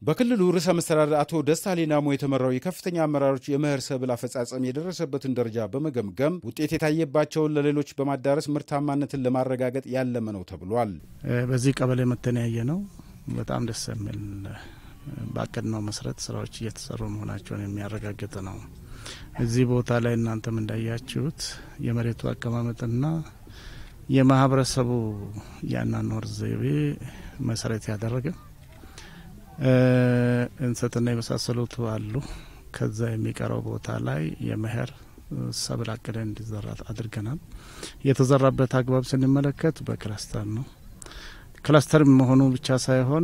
በክልሉ ርዕሰ መስተዳድር አቶ ደስታ ሌዳሞ የተመራው የከፍተኛ አመራሮች የመኸር ሰብል አፈጻጸም የደረሰበትን ደረጃ በመገምገም ውጤት የታየባቸውን ለሌሎች በማዳረስ ምርታማነትን ለማረጋገጥ ያለመ ነው ተብሏል። በዚህ ቀበሌ መተን ያየ ነው። በጣም ደስ የሚል ባቀድነው መሰረት ስራዎች እየተሰሩ መሆናቸውን የሚያረጋግጥ ነው። እዚህ ቦታ ላይ እናንተም እንዳያችሁት የመሬቱ አቀማመጥና የማህበረሰቡ የአኗኗር ዘይቤ መሰረት ያደረገ እንሰትና የመሳሰሉት አሉ። ከዛ የሚቀረው ቦታ ላይ የመኸር ሰብል አቅደን እንዲዘራ አድርገናል። የተዘራበት አግባብ ስንመለከት በክላስተር ነው። ክላስተር መሆኑ ብቻ ሳይሆን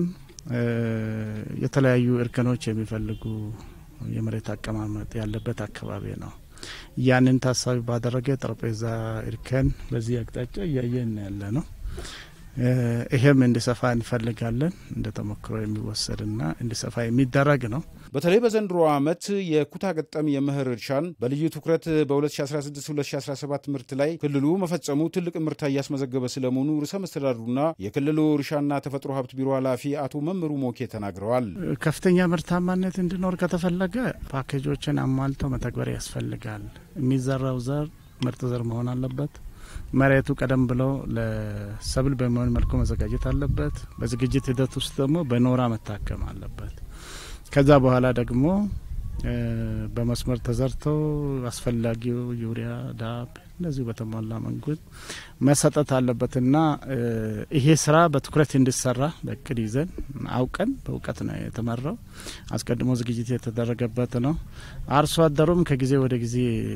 የተለያዩ እርከኖች የሚፈልጉ የመሬት አቀማመጥ ያለበት አካባቢ ነው። ያንን ታሳቢ ባደረገ ጠረጴዛ እርከን በዚህ አቅጣጫ እያየን ያለ ነው። ይሄም እንዲሰፋ እንፈልጋለን። እንደ ተሞክሮ የሚወሰድና እንዲሰፋ የሚደረግ ነው። በተለይ በዘንድሮ ዓመት የኩታ ገጠም የመኸር እርሻን በልዩ ትኩረት በ2016-2017 ምርት ላይ ክልሉ መፈጸሙ ትልቅ ምርታ እያስመዘገበ ስለመሆኑ ርዕሰ መስተዳድሩና የክልሉ እርሻና ተፈጥሮ ሀብት ቢሮ ኃላፊ አቶ መምሩ ሞኬ ተናግረዋል። ከፍተኛ ምርታማነት እንዲኖር ከተፈለገ ፓኬጆችን አሟልተው መተግበር ያስፈልጋል። የሚዘራው ዘር ምርጥ ዘር መሆን አለበት። መሬቱ ቀደም ብሎ ለሰብል በሚሆን መልኩ መዘጋጀት አለበት። በዝግጅት ሂደት ውስጥ ደግሞ በኖራ መታከም አለበት። ከዛ በኋላ ደግሞ በመስመር ተዘርተው አስፈላጊው ዩሪያ፣ ዳፕ እነዚሁ በተሟላ መንገድ መሰጠት አለበትና ይሄ ስራ በትኩረት እንዲሰራ በእቅድ ይዘን አውቀን በእውቀት ነው የተመራው። አስቀድሞ ዝግጅት የተደረገበት ነው። አርሶ አደሩም ከጊዜ ወደ ጊዜ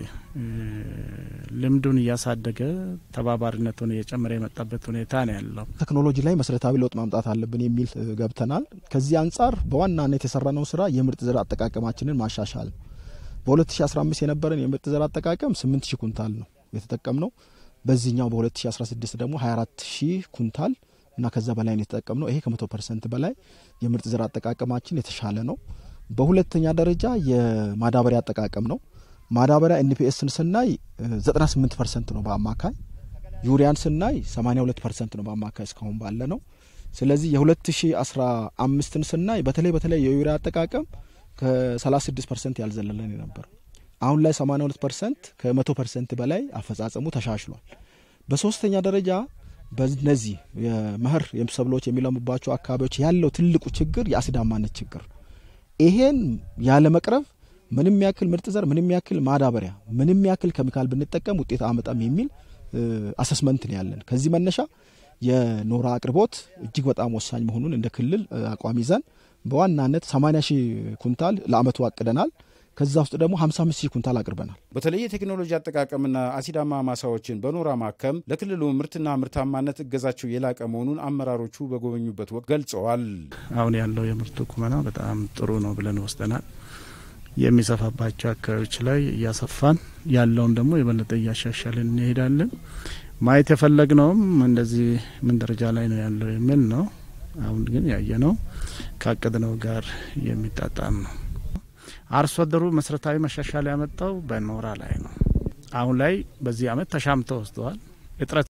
ልምዱን እያሳደገ ተባባሪነቱን እየጨመረ የመጣበት ሁኔታ ነው ያለው። ቴክኖሎጂ ላይ መሰረታዊ ለውጥ ማምጣት አለብን የሚል ገብተናል። ከዚህ አንጻር በዋናነት የሰራነው ስራ የምርጥ ዘር አጠቃቀማችንን ማሻሻል ነው። በ2015 የነበረን የምርጥ ዘር አጠቃቀም 8000 ኩንታል ነው የተጠቀምነው። በዚህኛው በ2016 ደግሞ 24 ሺህ ኩንታል እና ከዛ በላይ ነው የተጠቀምነው። ይሄ ከመቶ ፐርሰንት በላይ የምርጥ ዘር አጠቃቀማችን የተሻለ ነው። በሁለተኛ ደረጃ የማዳበሪያ አጠቃቀም ነው። ማዳበሪያ ኤንፒኤስን ስናይ 98 ፐርሰንት ነው በአማካይ ዩሪያን ስናይ 82 ፐርሰንት ነው በአማካይ እስካሁን ባለ ነው። ስለዚህ የ2015ን ስናይ በተለይ በተለይ የዩሪያ አጠቃቀም ከ36 ፐርሰንት ያልዘለለን የነበረው አሁን ላይ 82 ፐርሰንት ከመቶ ፐርሰንት በላይ አፈጻጸሙ ተሻሽሏል። በሶስተኛ ደረጃ በነዚህ የመኸር ሰብሎች የሚለሙባቸው አካባቢዎች ያለው ትልቁ ችግር የአሲዳማነት ችግር ነው። ይሄን ያለ መቅረብ ምንም ያክል ምርጥ ዘር፣ ምንም ያክል ማዳበሪያ፣ ምንም ያክል ኬሚካል ብንጠቀም ውጤት አመጣም የሚል አሰስመንት ነው ያለን። ከዚህ መነሻ የኖራ አቅርቦት እጅግ በጣም ወሳኝ መሆኑን እንደ ክልል አቋም ይዘን በዋናነት 80 ሺህ ኩንታል ለአመቱ አቅደናል። ከዛ ውስጥ ደግሞ 55 ሺህ ኩንታል አቅርበናል። በተለይ የቴክኖሎጂ አጠቃቀምና አሲዳማ ማሳዎችን በኖራ ማከም ለክልሉ ምርትና ምርታማነት እገዛቸው የላቀ መሆኑን አመራሮቹ በጎበኙበት ወቅት ገልጸዋል። አሁን ያለው የምርቱ ቁመና በጣም ጥሩ ነው ብለን ወስደናል። የሚሰፋባቸው አካባቢዎች ላይ እያሰፋን ያለውን ደግሞ የበለጠ እያሻሻልን እንሄዳለን። ማየት የፈለግነውም እንደዚህ ምን ደረጃ ላይ ነው ያለው የሚል ነው። አሁን ግን ያየነው ካቀድነው ጋር የሚጣጣም ነው። አርሶ አደሩ መሰረታዊ መሻሻል ያመጣው በኖራ ላይ ነው። አሁን ላይ በዚህ አመት ተሻምተው ወስደዋል። እጥረት